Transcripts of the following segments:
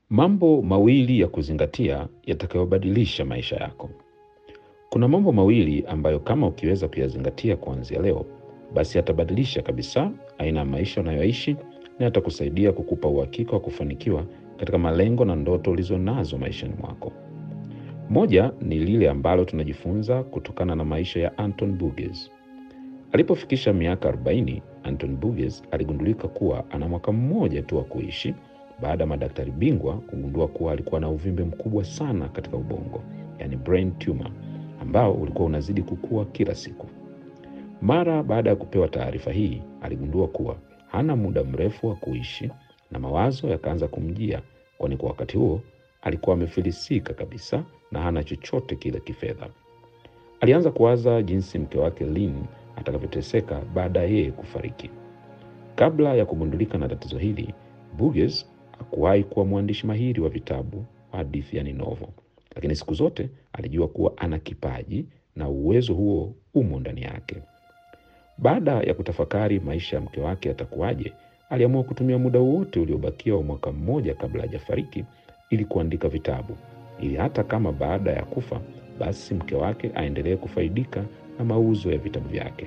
Mambo mawili ya kuzingatia yatakayobadilisha maisha yako. Kuna mambo mawili ambayo kama ukiweza kuyazingatia kuanzia leo, basi yatabadilisha kabisa aina ya maisha unayoishi na yatakusaidia kukupa uhakika wa kufanikiwa katika malengo na ndoto ulizonazo maishani mwako. Moja ni lile ambalo tunajifunza kutokana na maisha ya Anton Burgess. Alipofikisha miaka 40, Anton Burgess aligundulika kuwa ana mwaka mmoja tu wa kuishi baada ya madaktari bingwa kugundua kuwa alikuwa na uvimbe mkubwa sana katika ubongo, yani brain tumor, ambao ulikuwa unazidi kukua kila siku. Mara baada ya kupewa taarifa hii, aligundua kuwa hana muda mrefu wa kuishi na mawazo yakaanza kumjia, kwani kwa wakati huo alikuwa amefilisika kabisa na hana chochote kile kifedha. Alianza kuwaza jinsi mke wake Lynn atakavyoteseka baada ya yeye kufariki. Kabla ya kugundulika na tatizo hili, Burgess hakuwahi kuwa mwandishi mahiri wa vitabu wa hadithi yani novel, lakini siku zote alijua kuwa ana kipaji na uwezo huo umo ndani yake. Baada ya kutafakari maisha ya mke wake atakuwaje, aliamua kutumia muda wote uliobakia wa mwaka mmoja kabla hajafariki ili kuandika vitabu, ili hata kama baada ya kufa, basi mke wake aendelee kufaidika na mauzo ya vitabu vyake.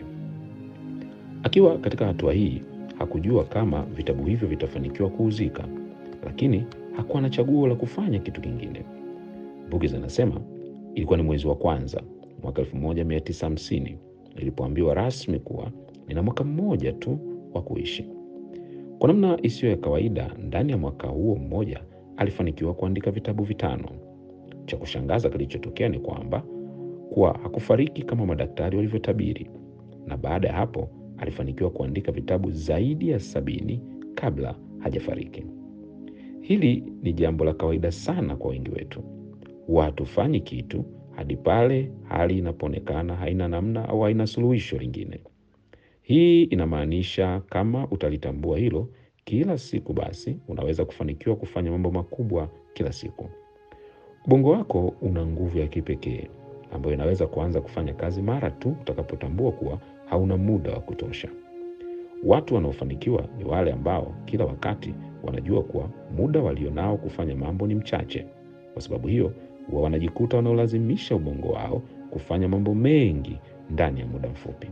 Akiwa katika hatua hii, hakujua kama vitabu hivyo vitafanikiwa kuuzika, lakini hakuwa na chaguo la kufanya kitu kingine. Burgess anasema ilikuwa ni mwezi wa kwanza mwaka 1950 nilipoambiwa rasmi kuwa nina mwaka mmoja tu wa kuishi. Kwa namna isiyo ya kawaida, ndani ya mwaka huo mmoja alifanikiwa kuandika vitabu vitano. Cha kushangaza kilichotokea ni kwamba kuwa hakufariki kama madaktari walivyotabiri, na baada ya hapo alifanikiwa kuandika vitabu zaidi ya sabini kabla hajafariki. Hili ni jambo la kawaida sana kwa wengi wetu. Huwa hatufanyi kitu hadi pale hali inapoonekana haina namna au haina suluhisho lingine. Hii inamaanisha kama utalitambua hilo kila siku, basi unaweza kufanikiwa kufanya mambo makubwa kila siku. Ubongo wako una nguvu ya kipekee ambayo inaweza kuanza kufanya kazi mara tu utakapotambua kuwa hauna muda wa kutosha. Watu wanaofanikiwa ni wale ambao kila wakati wanajua kuwa muda walionao kufanya mambo ni mchache. Kwa sababu hiyo, huwa wanajikuta wanaolazimisha ubongo wao kufanya mambo mengi ndani ya muda mfupi.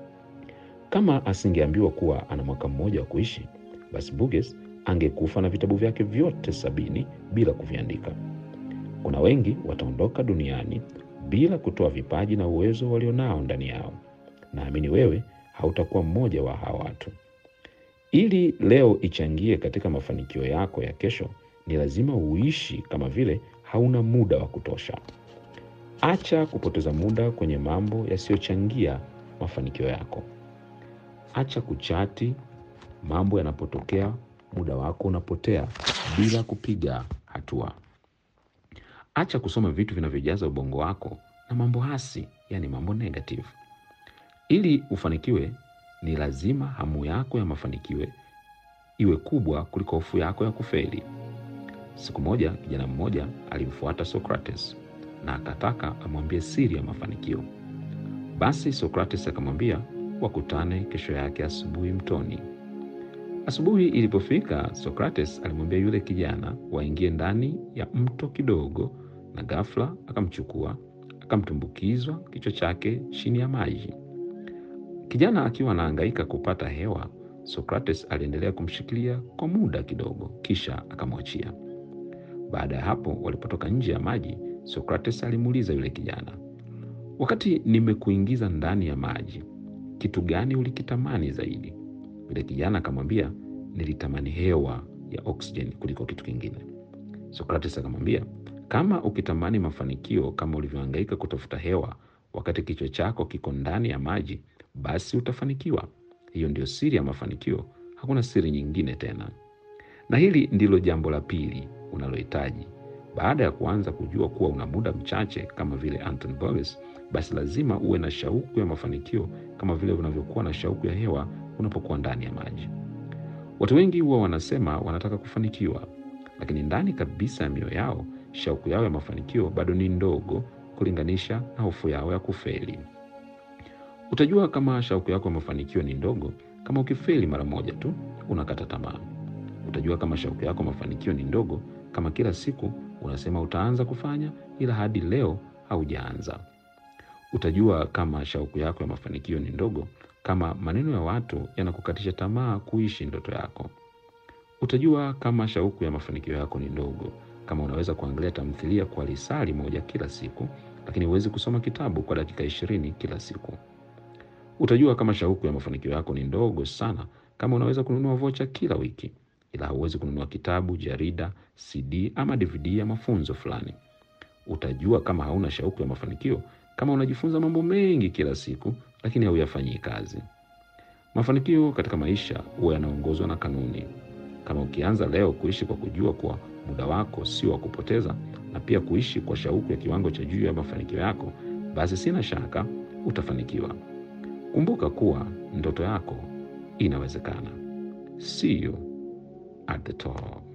Kama asingeambiwa kuwa ana mwaka mmoja wa kuishi, basi Burgess angekufa na vitabu vyake vyote sabini bila kuviandika. Kuna wengi wataondoka duniani bila kutoa vipaji na uwezo walionao ndani yao. Naamini wewe hautakuwa mmoja wa hawa watu. Ili leo ichangie katika mafanikio yako ya kesho, ni lazima uishi kama vile hauna muda wa kutosha. Acha kupoteza muda kwenye mambo yasiyochangia mafanikio yako. Acha kuchati mambo yanapotokea, muda wako unapotea bila kupiga hatua. Acha kusoma vitu vinavyojaza ubongo wako na mambo hasi, yani mambo negative. Ili ufanikiwe, ni lazima hamu yako ya mafanikio iwe kubwa kuliko hofu yako ya kufeli. Siku moja kijana mmoja alimfuata Socrates na akataka amwambie siri ya mafanikio. Basi Socrates akamwambia wakutane kesho yake asubuhi mtoni. Asubuhi ilipofika, Socrates alimwambia yule kijana waingie ndani ya mto kidogo, na ghafla akamchukua akamtumbukizwa kichwa chake chini ya maji. Kijana akiwa anahangaika kupata hewa, Socrates aliendelea kumshikilia kwa muda kidogo, kisha akamwachia. Baada ya hapo, walipotoka nje ya maji, Socrates alimuuliza yule kijana, wakati nimekuingiza ndani ya maji, kitu gani ulikitamani zaidi? Yule kijana akamwambia, nilitamani hewa ya oksijeni kuliko kitu kingine. Socrates akamwambia, kama ukitamani mafanikio kama ulivyohangaika kutafuta hewa wakati kichwa chako kiko ndani ya maji, basi utafanikiwa. Hiyo ndio siri ya mafanikio, hakuna siri nyingine tena. Na hili ndilo jambo la pili unalohitaji baada ya kuanza kujua kuwa una muda mchache kama vile Anton Burgess, basi lazima uwe na shauku ya mafanikio kama vile unavyokuwa na shauku ya hewa unapokuwa ndani ya maji. Watu wengi huwa wanasema wanataka kufanikiwa, lakini ndani kabisa ya mioyo yao shauku yao ya mafanikio bado ni ndogo kulinganisha na hofu yao ya kufeli. Utajua kama shauku yako ya mafanikio ni ndogo kama ukifeli mara moja tu unakata tamaa. Utajua kama shauku yako ya mafanikio ni ndogo kama kila siku unasema utaanza kufanya, ila hadi leo haujaanza. Utajua kama shauku yako ya mafanikio ni ndogo kama maneno ya watu yanakukatisha tamaa kuishi ndoto yako. Utajua kama shauku ya mafanikio yako ni ndogo kama unaweza kuangalia tamthilia kwa lisali moja kila siku, lakini huwezi kusoma kitabu kwa dakika ishirini kila siku. Utajua kama shauku ya mafanikio yako ni ndogo sana kama unaweza kununua vocha kila wiki, ila hauwezi kununua kitabu, jarida, CD ama DVD ya mafunzo fulani. Utajua kama hauna shauku ya mafanikio kama unajifunza mambo mengi kila siku, lakini hauyafanyii kazi. Mafanikio katika maisha huwa yanaongozwa na kanuni. Kama ukianza leo kuishi kwa kujua kuwa muda wako sio wa kupoteza, na pia kuishi kwa shauku ya kiwango cha juu ya mafanikio yako, basi sina shaka utafanikiwa. Kumbuka kuwa ndoto yako inawezekana. See you at the top.